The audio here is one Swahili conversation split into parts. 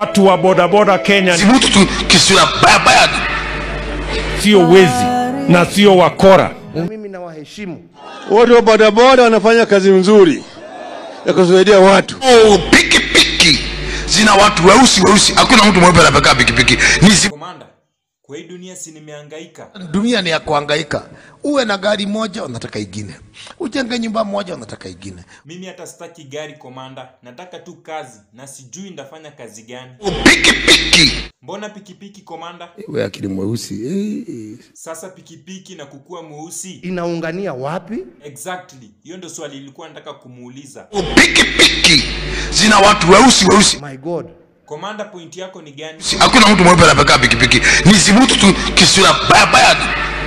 Watu wa bodaboda Kenya si mtu tu kisura baya baya sio wezi na sio wakora. na mimi nawaheshimu. Watu wa bodaboda wanafanya kazi nzuri ya kusaidia watu. oh, piki piki zina watu weusi weusi hakuna mtu mweupe anapekaa pikipiki ni zi... Komanda, kwa hii dunia si nimehangaika. dunia ni ya kuhangaika uwe na gari moja unataka ingine ujenge nyumba moja unataka ingine Mimi hata sitaki gari komanda, nataka tu kazi na sijui ndafanya kazi gani. oh, piki piki Mbona pikipiki komanda? we akili mweusi eh, Sasa pikipiki na kukua mweusi? Inaungania wapi? Exactly, hiyo ndo swali nilikuwa nataka kumuuliza. oh, piki piki zina watu weusi weusi My God. Komanda, point yako ni gani? Si- hakuna mtu mweupe anapekaa pikipiki ni si mtu tu kisura baya baya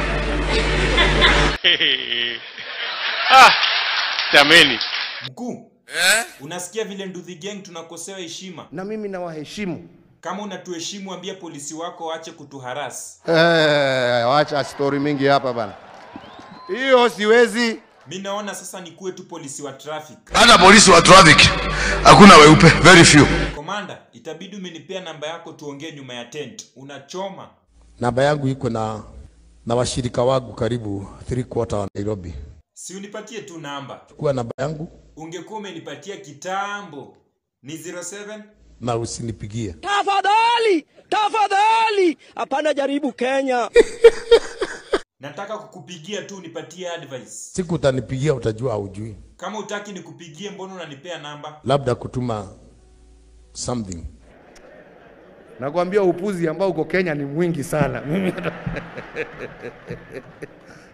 Jameni. Mkuu, unasikia vile Nduthi Gang tunakosewa heshima? Na mimi nawaheshimu. Kama unatuheshimu, ambia polisi wako waache kutuharas. Eh, wacha story mingi hapa bana. Hiyo siwezi. Mi naona sasa nikuwe tu polisi wa traffic. hata polisi wa traffic hakuna weupe very few Komanda, itabidi umenipea namba yako tuongee nyuma ya tent. Unachoma. namba yangu iko na na washirika wangu karibu three quarter wa nairobi Si unipatie tu namba. kuwa namba yangu Ungekuwa umenipatia kitambo. Ni 07 na usinipigie Tafadhali, tafadhali, hapana jaribu Kenya. Nataka kukupigia tu unipatie advice. siku utanipigia utajua haujui Kama utaki nikupigie, mbona unanipea namba? labda kutuma something Nakwambia upuzi ambao uko Kenya ni mwingi sana. Mimi